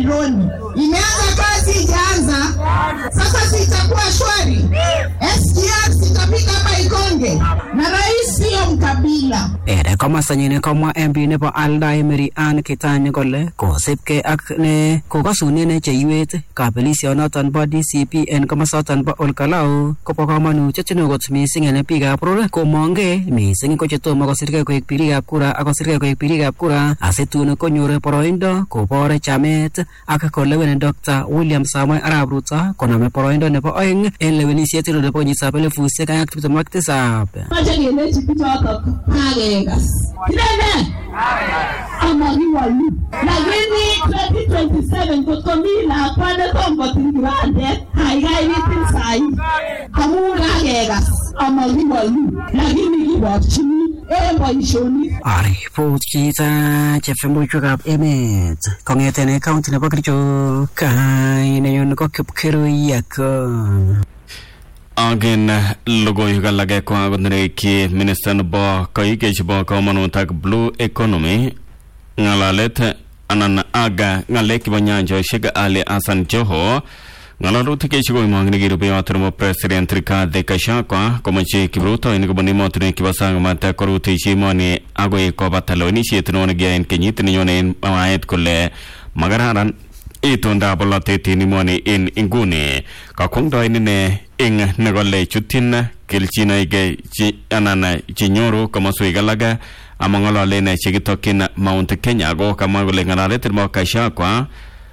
Gaboroni. Imeanza kazi, ijaanza. Sasa sitakuwa shwari. SGR sitapita hapa Ikonge, na rais sio mkabila. Ere komastanyin komwa MP nebo Aldai Mary Ann Kitany kole kosipkei ak ne kokasunen cheiwet kabelisionoton bo DCP en komosoton bo Olkalau kobo komonutiet neo kot missing en biikab boror komongei missing ko chetomo kosirgei koik birikab kura ak kosirgei koik birikab kura asitun konyor boroindo kobor chamet ak kolewen Dr. William Samoei Arap Ruto konome boroindo nebo oeng en lewenisiet nebo kenyitab elifusiek aeng ak tiptem ak tisab. Mache kelechi bichotok kakekas. Kirene? Amakiwolu. Lakini 2027 kot komi lakwa netom kotil kibandet, kaikai kitil sahi. Amu kakekas amakiwolu. Lakini kiborchini en boisionik. Aripot chita chepsembuchwekab emet kong'eten kaunti nebo Kericho kainenyu ko Kipkirui Yakon. Agen logoiwek alage ko akot nerekyi minista nebo koike chebo komonut ak blue economy ng'alalet anan aga ng'alek chebo nyanjosiek Ali Hassan Joho ng'alalutik chekikoimong'ini kirubeyot nebo president Rigathi Gachagua komoche kiprutoinik kobun emotinwek chebo sang mata korutechi emoni agoi kobata lewenisiet neo nekiyoe en kenyit nenyone en mwaet kole makararan itondab bolotet en emoni en inguni kakwongdoen ine ing nekole chutyin kelchinoik chi anan chenyoru komoswek alak amang'ololen chekitokyin Mount Kenya ako kamwa kole ng'alalet nebo Gachagua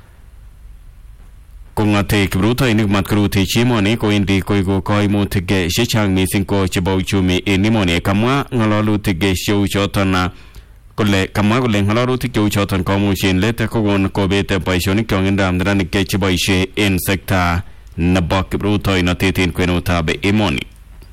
kong'ate kiprutoinik matkorutechi emoni kowendi koiku koimutik chechang missing ko chebo uchumi en emoni kamwa ng'alalutik cheu choton kole kamwa kole ng'alalutik cheu choton komuch en let kokon kobet boisionik chong'indab neranik cheboisie en sekta nebo kiprutoinotet en kwenutab emoni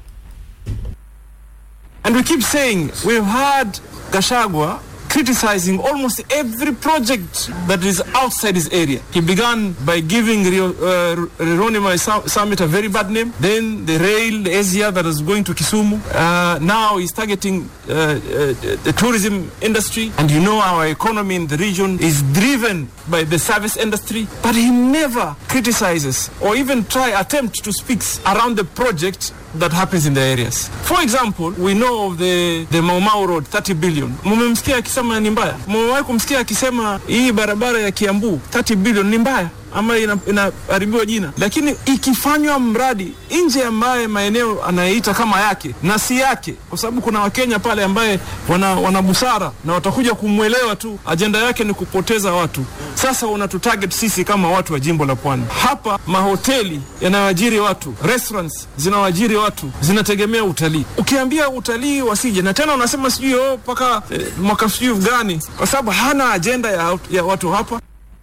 And we keep saying we've heard Gashagwa criticizing almost every project that is outside his area. He began by giving Rio, uh, Ronima Summit a very bad name. Then the rail, the Asia that is going to Kisumu. Uh, now he's targeting uh, uh, the tourism industry. And you know our economy in the region is driven by the service industry. But he never criticizes or even try attempt to speak around the project that happens in the areas. For example, we know of the, the Maumau Road 30 billion. Mumemsikia akisema ni mbaya? Mumewahi kumsikia akisema hii barabara ya Kiambu 30 billion ni mbaya? ama inaharibiwa ina jina, lakini ikifanywa mradi nje ambaye maeneo anayeita kama yake na si yake, kwa sababu kuna Wakenya pale ambaye wana, wana busara na watakuja kumwelewa tu, ajenda yake ni kupoteza watu. Sasa unatutarget sisi kama watu wa jimbo la Pwani. Hapa mahoteli yanayoajiri watu, restaurants zinawaajiri watu, zinategemea utalii. Ukiambia utalii wasije, na tena unasema sijui oh, mpaka eh, mwaka sijui gani, kwa sababu hana ajenda ya, ya watu hapa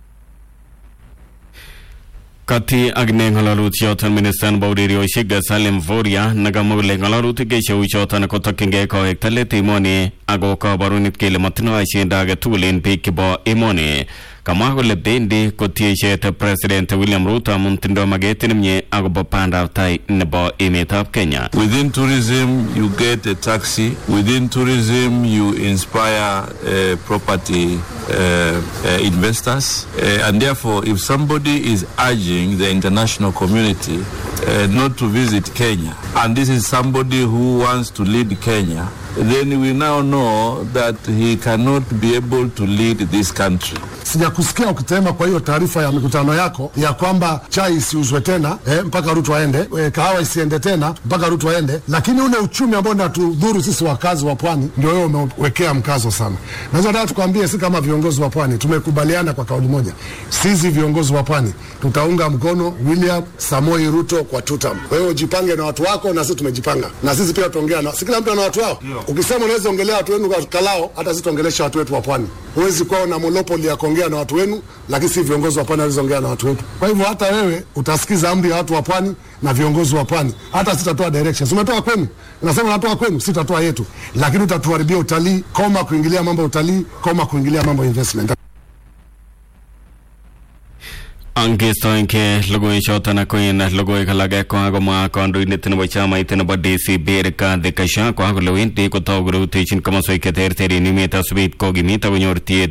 kati ak ne ng'ololutyoton minister nebo ureriosiek Salim Voria nekamwa kole ng'ololutik cheu choton kotokyingei kowekta let emoni ako kaborunet kele matindoi agenda age tugul en biik chebo emoni kamwa kole bendi kotiechet president William Ruto amun tindoi maket nemie akobo bandab tai nebo emetab Kenya Within tourism, you get a taxi. Within tourism, you inspire uh, property uh, uh, investors. Uh, and therefore, if somebody is urging the international community uh, not to visit Kenya, and this is somebody who wants to lead Kenya, then we now know that he cannot be able to lead this country. Sijakusikia ukisema kwa hiyo taarifa ya mikutano yako ya kwamba chai isiuzwe tena eh, mpaka Ruto aende, eh, kahawa isiende tena mpaka Ruto aende, lakini ule uchumi ambao natudhuru sisi wakazi wa pwani ndio wewe umewekea mkazo sana. Naweza nataka tukwambie, si kama viongozi wa pwani tumekubaliana kwa kauli moja, sisi viongozi wa pwani tutaunga mkono William Samoi Ruto kwa tutam. Kwa hiyo ujipange na watu wako, na sisi tumejipanga, na sisi pia tutaongea na, si kila mtu ana watu wao. Ukisema unaweza ongelea watu wenu kwa kalao, hata sisi tuongelesha watu wetu wa pwani. Huwezi kuwa na monopoli ya kuongea na watu wenu, lakini si viongozi wa pwani hawezi ongea na watu wetu. Kwa hivyo hata wewe utasikiza amri ya watu wa pwani na viongozi wa pwani. Hata sitatoa directions. Umetoa kwenu, nasema natoa kwenu, sitatoa yetu, lakini utatuharibia utalii. Koma kuingilia mambo ya utalii, koma kuingilia mambo ya investment. angestoenge logoiwechoton ako en logoiwek alage ko kakomwa kandoindet nebo chamait nebo DCP Rigathi Gachagua kole wendi kotou korutechin komoswek cheterter en emet asubit kokimit akonyor tiet